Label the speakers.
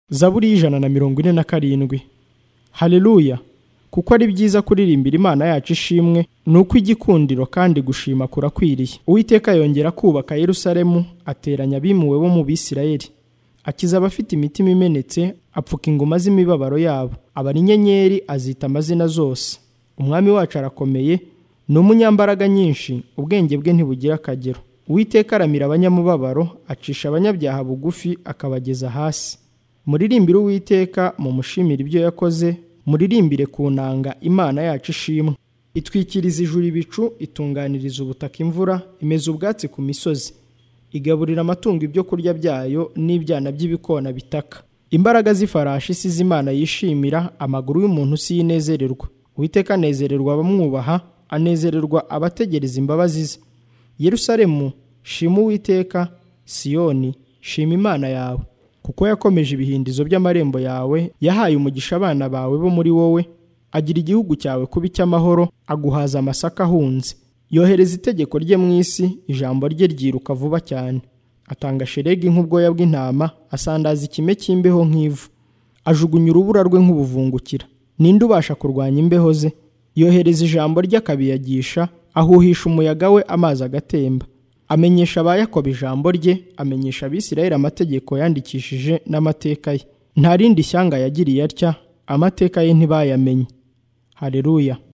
Speaker 1: zaburi y'ijana na mirongo ine na karindwi hareruya kuko ari byiza kuririmbira imana yacu ishimwe ni uko igikundiro kandi gushima kurakwiriye uwiteka yongera kubaka Yerusalemu ateranya abimuwe bo mu bisirayeli akiza abafite imitima imenetse apfuka ingoma z'imibabaro yabo abara inyenyeri azita amazina zose umwami wacu arakomeye ni umunyambaraga nyinshi ubwenge bwe ntibugira akagero uwiteka aramira abanyamubabaro acisha abanyabyaha bugufi akabageza hasi muririmbire uwiteka mumushimire ibyo yakoze muririmbire ku nanga imana yacu ishimwe itwikiriza ijuru ibicu itunganiriza ubutaka imvura imeza ubwatsi ku misozi igaburira amatungo ibyo kurya byayo n'ibyana by'ibikona bitaka imbaraga z'ifarashi si iz'imana yishimira amaguru y'umuntu si yinezererwa uwiteka anezererwa abamwubaha anezererwa abategereza imbabazi ze yerusalemu shima uwiteka siyoni shima imana yawe kuko yakomeje ibihindizo by'amarembo yawe yahaye umugisha abana bawe bo muri wowe agira igihugu cyawe kuba icy'amahoro aguhaza amasaka ahunze yohereza itegeko rye mu isi ijambo rye ryiruka vuba cyane atanga sheregi nk'ubwoya bw'intama asandaza ikime cy'imbeho nk'ivu ajugunya urubura rwe nk'ubuvungukira ninde ubasha kurwanya imbeho ze yohereza ijambo rye akabiyagisha ahuhisha umuyaga we amazi agatemba amenyesha ba Yakobo ijambo rye amenyesha abisirayeli amategeko yandikishije n'amateka ye nta rindi shyanga yagiriye atya amateka ye ntibayamenye hareruya